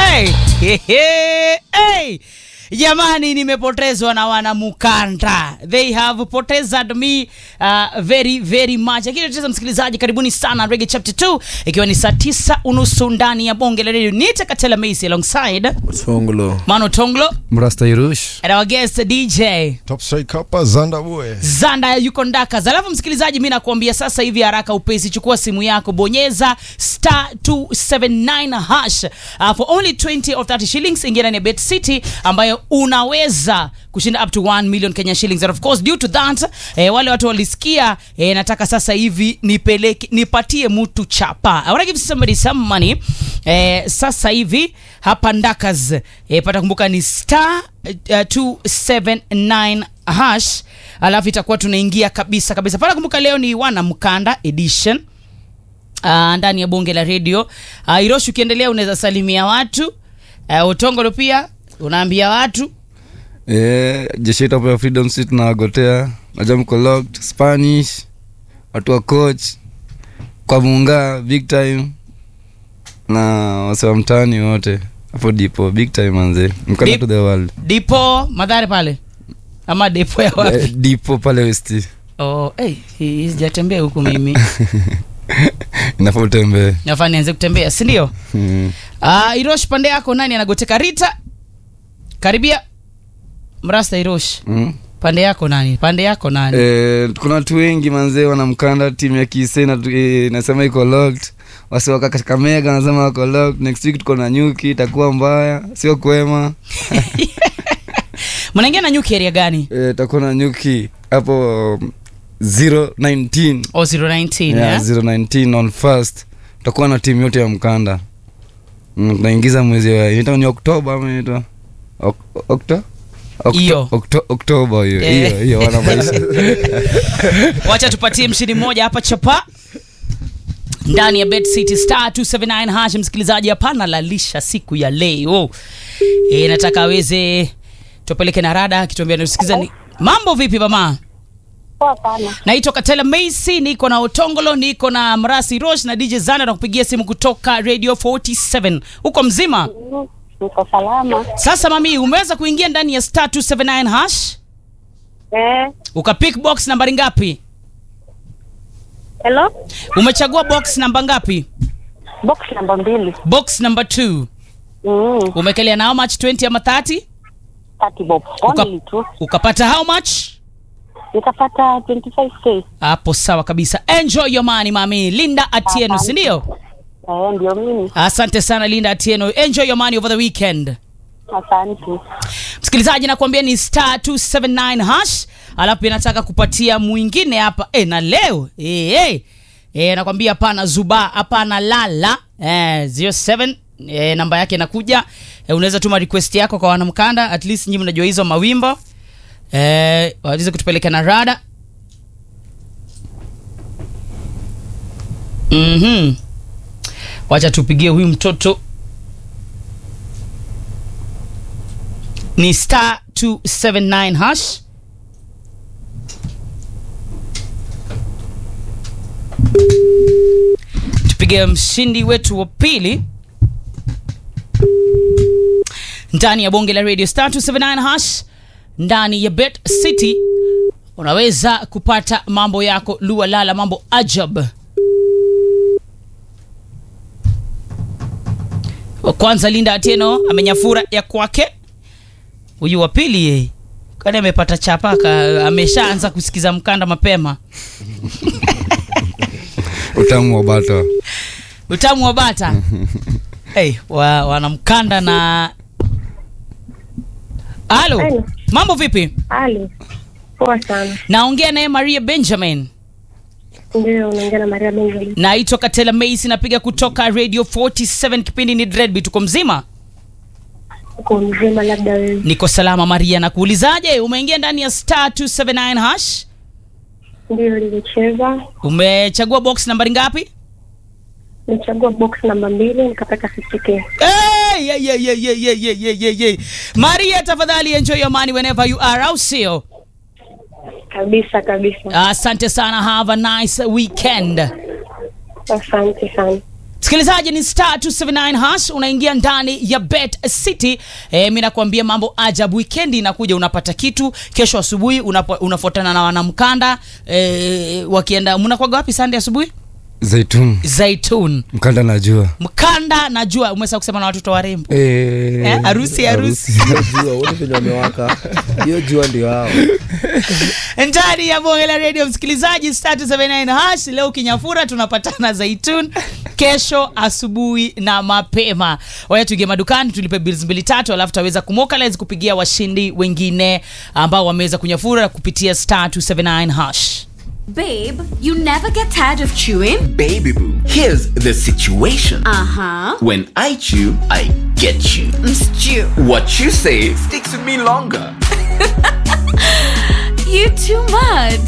Hey, hey, hey, hey. Jamani, nimepotezwa na wana Mukanda, they have potezed me uh, very very much. Lakini tuteza msikilizaji, karibuni sana Reggae Chapter 2 ikiwa ni saa tisa unusu ndani ya bonge la radio. Nita Katela Macy alongside Songolo. Mano Tonglo Mrasta Irush. and our guest DJ Top strike hapa Zanda boy. Zanda yuko Ndakas. Alafu msikilizaji, mi nakuambia sasa hivi haraka upesi, chukua simu yako, bonyeza star 279 hash uh, for only 20 or 30 shillings, ingia ndani ya Bet City ambayo unaweza kushinda up to 1 million Kenya shillings and of course due to that eh, wale watu walisikia eh, nataka sasa hivi nipeleke nipatie mtu chapa I wanna give somebody some money eh, sasa hivi hapa Ndakas eh, pata kumbuka ni star uh, 279 hash alafu itakuwa tunaingia kabisa kabisa pata kumbuka leo ni wana mkanda edition uh, ndani ya bonge la redio uh, Iroshi ukiendelea unaweza salimia watu uh, Utongolo pia unaambia watu Eh, jeshi yetu hapo ya Freedom City tunawagotea. Najua mko locked, Spanish, watu wa coach, kwa Munga big time na wase wa mtaani wote. Hapo dipo big time manze. Mkanda Dip- to the world. dipo madhare pale ama depo ya wapi Eh, dipo pale West. oh, hey, hii sijatembea huku mimi Inafaa utembee. nafaa nianze kutembea si ndio Mm. uh, Irosh pande yako nani anagoteka Rita karibia mrasta Irosh Mm. pande yako nani pande yako nani Eh, kuna watu wengi manzee wanamkanda timu ya Kisii na eh, nasema iko locked. Wasi waka Kakamega nasema wako locked. Next week tuko na nyuki itakuwa mbaya, sio kwema. mnaingia na nyuki area gani Eh, takuwa na nyuki hapo um, 019 o 019 yeah, yeah, 019 on first tutakuwa na timu yote ya mkanda mm, tunaingiza mwezi wa inaitwa ni oktoba ama inaitwa Ok- okto Okto- Hiyo. Okto- oktoba hiyo Eh. hiyo hiyo wana maisha wacha tupatie mshindi mmoja hapa chapa ndani ya Bet City Star 279 hash. Msikilizaji, hapana lalisha siku ya leo e, nataka aweze tupeleke na rada akituambia natusikiza ni mambo vipi mama Poa sana. naitwa katela macy niko na otongolo niko na mrasi rosh na dj zana na kupigia simu kutoka radio 47 uko mzima Mm, Niko salama. sasa mami umeweza kuingia ndani ya star 279 hash Eh, ukapick box nambari ngapi hello? umechagua box namba ngapi Box namba mbili. box number 2 Mm, umekelea na how much 20 ama 30 30 bob. Uka- Only tu. ukapata how much Nikapata 25k. hapo sawa kabisa enjoy your money mami linda atieno Asante. sindio Eh, ndio mimi. asante sana linda atieno enjoy your money over the weekend Asante. msikilizaji nakwambia ni star 279 hash alafu pia nataka kupatia mwingine hapa e, na leo e, e. E, nakwambia hapana zuba hapana lala e, 07 e, namba yake inakuja e, unaweza tuma request yako kwa wanamkanda at least nyinyi mnajua hizo mawimbo e, waweze kutupeleka na rada mm wacha tupigie huyu mtoto ni star 279 hash tupige mshindi wetu wa pili ndani ya bonge la radio star 279 hash ndani ya bet city unaweza kupata mambo yako lua lala mambo ajab wa kwanza linda atieno amenyafura ya kwake huyu wa pili yeye kwani amepata chapaka ameshaanza kusikiza mkanda mapema utamu wa bata utamu wa bata hey, wa, wanamkanda na halo Halo. mambo vipi Ali. Poa sana. naongea naye maria benjamin Ndio unaongea na Maria Benjamin. naitwa katela macy napiga kutoka radio 47 kipindi ni dreadby tuko mzima Uko mzima labda wewe. niko salama maria nakuulizaje umeingia ndani ya star 279 hash Ndio nilicheza. umechagua box nambari ngapi Nichagua box namba mbili nikapata 50k. Hey, yeah, yeah, yeah, yeah, yeah, yeah, yeah, yeah, yeah. maria tafadhali enjoy your money whenever you are au sio Kabisa kabisa. asante sana have a nice weekend Asante sana. msikilizaji ni star 279 hash unaingia ndani ya bet city e, mi nakwambia mambo ajabu wikendi inakuja unapata kitu kesho asubuhi unapo- unafuatana na wanamkanda e, wakienda mnakwaga wapi sande asubuhi zaitun zaitun mkanda najua mkanda najua umeweza kusema na watoto warembo Eh, Eh, harusi, harusi. jua wote venye wamewaka hiyo jua ndio hao ndani ya bonge la radio msikilizaji star 279 hash leo kinyafura tunapatana zaitun kesho asubuhi na mapema waya tuingie madukani tulipe bills mbili tatu alafu tutaweza kumokalize kupigia washindi wengine ambao wameweza kunyafura kupitia star 279 hash Babe, you never get tired of chewing? Baby boo, here's the situation. Uh huh. When I chew, I get you. Stew. What you say sticks with me longer. You too much.